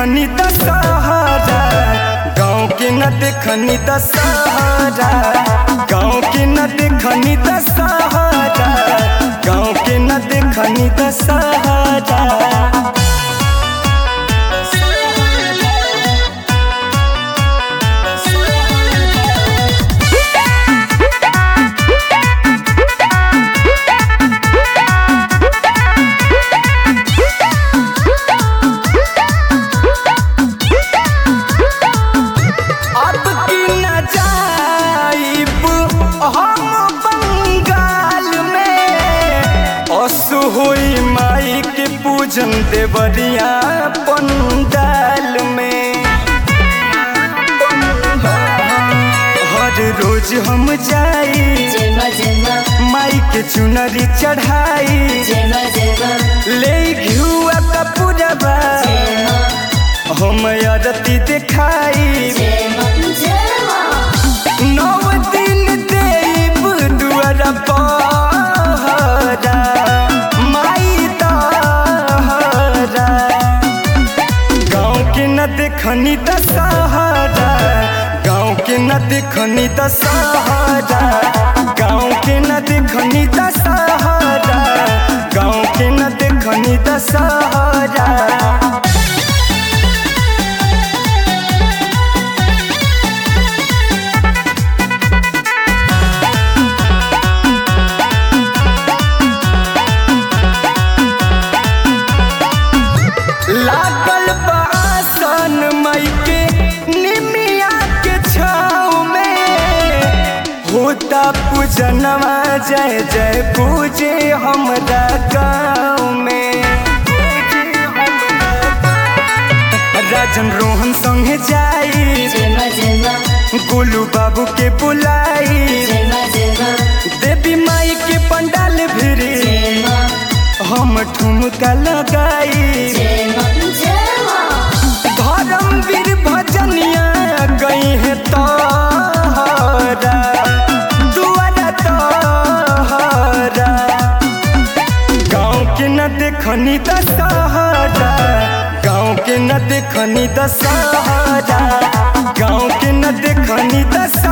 देखनी दशहरा गाँव के न देखनी दशहरा गाँव के न देखनी दशहरा गाँव के न देखनी दशहरा अब की न जाइब हम बंगाल में असु होई माई के पूजन देवरिया पंडाल में हर रोज हम जाई जेमा जेमा माई के चुनरी चढ़ाई जेमा जेमा ले घुआ कपूरबा जेमा हम आरती देखाई जेमा जेमा नौ दिन देव दुआर पहरा माई तहरा गाँव के न देखनी दशहरा गाँव के न देखनी दशहरा गाँव के न देखनी दशहरा गाँव के न देखनी दशहरा लागल बासन मई के निमिया के छाव में होता पूजनवा जय जय पूजे हमरा गाँव में राजन रोहन संगे जाई जेमा जेमा गोलू बाबू के बुलाई जेमा जेमा देवी माई के पंडाल भिरी जेमा हम ठुमका लगाई जेमा जेमा धर्मवीर भजनिया गई है तोहरा दुआरा तोहरा गाँव के न देखनी दशहरा गाँव के न देखनी दशहरा गाँव के न देखनी दशहरा